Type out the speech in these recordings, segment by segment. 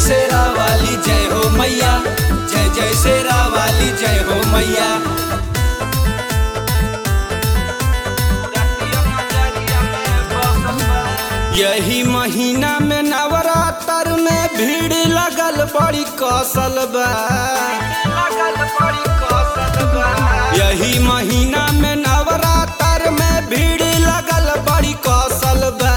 शेरा वाली जय हो मैया जय जय शेरा वाली जय हो मैया यही महीना में नवरात्र में भीड़ लगल बड़ी कौशल बा यही महीना में नवरात्र में भीड़ लगल बड़ी कौशल बा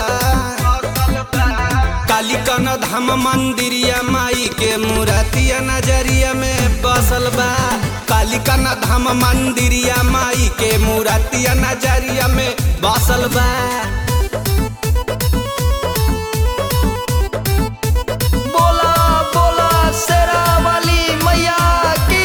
कालिकन धाम मंदिरिया माई के मूर्तिया नजरिया में बसल बा कालिकन धाम मंदिरिया माई के मूर्तिया नजरिया में बसल बा बोला बोला शेरा वाली मैया की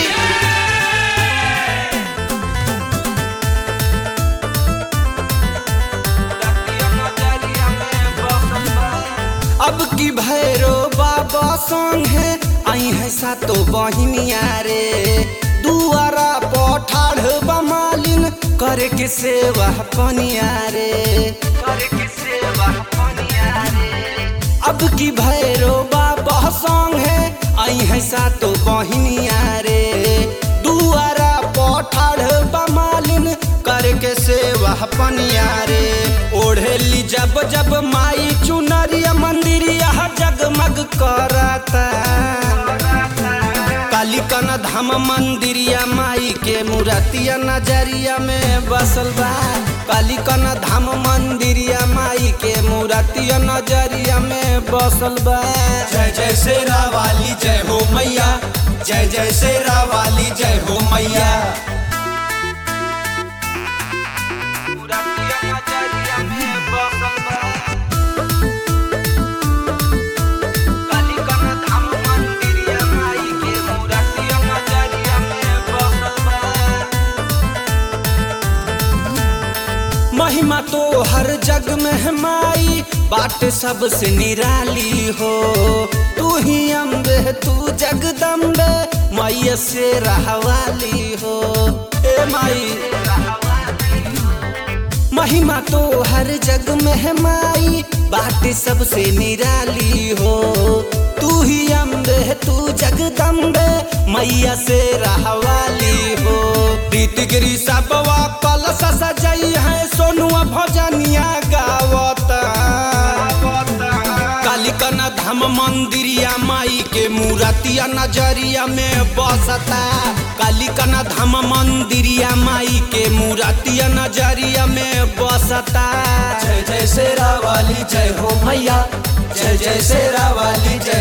अब की भैरो बाबा संग है आई है सातो बहिनिया रे दुआरा पठाढ़ बमालिन करे के सेवा पनिया रे करे के सेवा पनिया रे अब की भैरो बाबा संग है आई है सातो बहिनिया रे दुआरा पठाढ़ बमालिन करके सेवा पनिया रे ओढ़ेली जब जब माई चुनरिया मंदिरिया जगमग करता कालिकन धाम मंदिरिया माई के मूर्तिया नजरिया में बसल बा कालिकन धाम मंदिरिया माई के मूर्तिया नजरिया में बसल बा जय जय शेरा वाली जय हो मैया जय जय शेरा वाली जय हो मैया महिमा तो हर जग में है माई बाट सबसे निराली हो तू ही अम्बे तू जगदम्बे मैया से रहवाली हो ए माई महिमा तो हर जग में है माई बाट सबसे निराली हो तू ही अम्बे तू जगदम्बे मैया से रहवाली हो प्रीत गिरी सबवा कलश सजई है सोनुआ भजनिया गावता कालिकन धाम मंदिरिया माई के मूर्तिया नजरिया में बसता कालिकन धाम मंदिरिया माई के मूर्तिया नजरिया में बसता जय जय शेरा वाली जय हो मैया जय जय शेरा वाली जय